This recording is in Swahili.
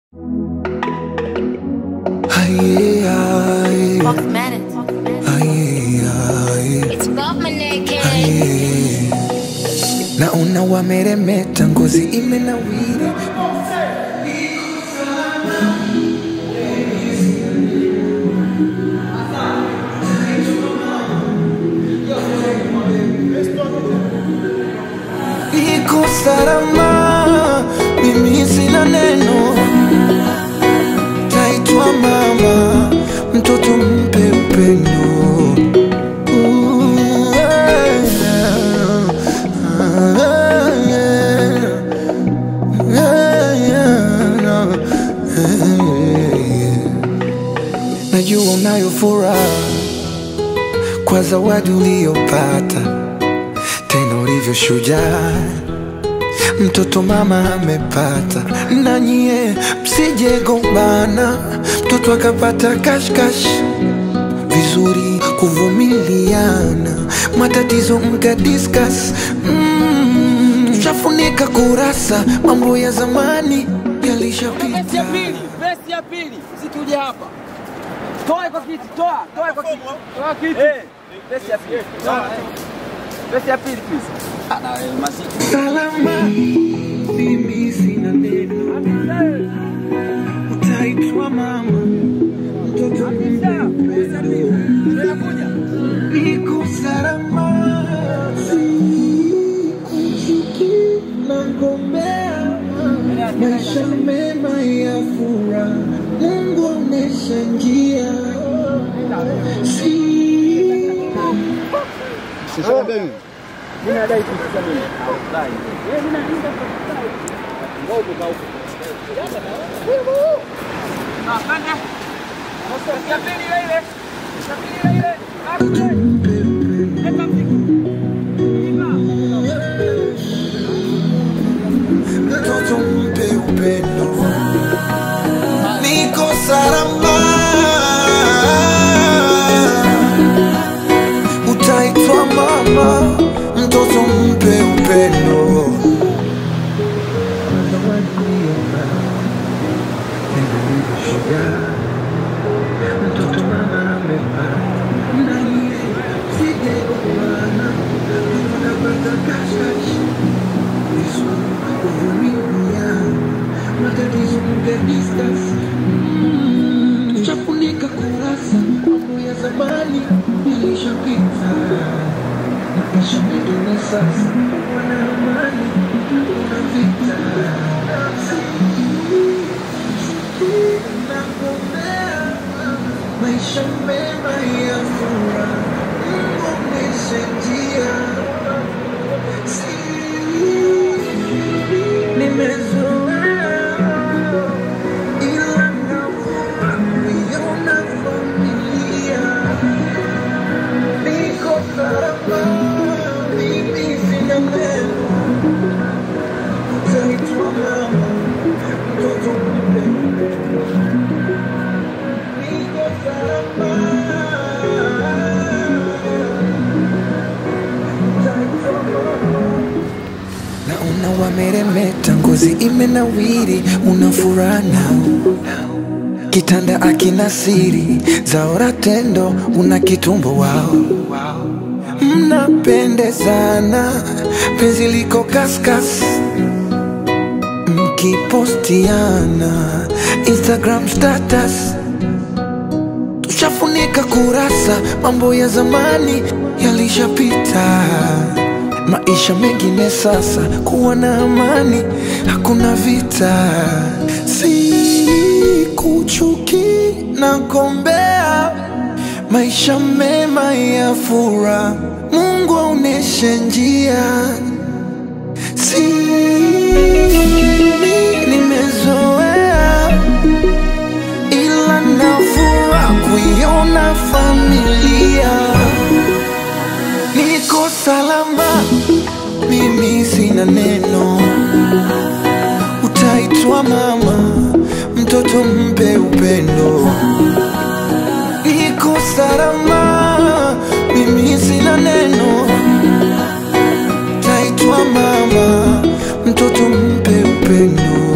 Aye, aye, Fox Madden. aye, aye, It's above my neck, yeah. aye. Naona wameremeta, ngozi imenawiri. Niko salama, mimi sina neno, taitwa mama, mtoto mpe upendo. Ooh, yeah, yeah, yeah, yeah. Najua unayo furaha kwa zawadi uliyopata, tena ulivyo shujaa mtoto mama amepata, na nyie msije gombana, mtoto akapata kashkash vizuri kuvumiliana, matatizo mka discuss mm, tushafunika kurasa, mambo ya zamani Besi ya yalishapita. pili, besi ya pili, usituje hapa. Toa kwa kiti, toa, toa kwa kiti. Toa kiti. Eh, besi ya pili. Toa. Besi ya pili please. Ana masiku. Salama, mimi sina neno, utaitwa mama, mtoto Tunakuja. niko salama, sikuchuki na ngombea maisha mema ya furaha, Mungu onesha njia, si Mimi nadai kitu cha mimi. Dai. Wewe mimi nalinda kwa dai. Ngogo kwa huko. Ah, kanda. Besi ya pili ile ile. Besi ya pili ile ile. Hapo. Leta mzigo. mtoto mpe upendo, niko salama, utaitwa mama, mtoto mpe upendo. Mtoto mama amepata, na yeye sije kumbana, unapata kashkash vizuri kuvumiliana, matatizo mke discuss Mm, tuchafunika kurasa, mambo ya zamani yalishapita, maisha mengine sasa, wana amani, kuna vita nakuombea maisha mema ya furaha, Mungu oneshe njia nimezoea ila nafura kuiona familia niko salama mimi sina neno utaitwa mama mtoto mpe niko salama utaitwa mama Naona wameremeta, ngozi imenawiri, una furaha nao, kitanda akina siri zaora tendo, una kitumbo wao, mnapendezana, penzi liko kaskas, mkipostiana Instagram status tushafunika kurasa, mambo ya zamani yalishapita, maisha mengine sasa, kuwa na amani, hakuna vita, si kuchuki na gombea, maisha mema ya furaha, Mungu aoneshe njia, si nimezoea ila nafura kuiona familia niko salama, mimi sina neno, utaitwa mama, mtoto mpe upendo. Niko salama, mimi sina neno, utaitwa mama, mtoto mpe upendo.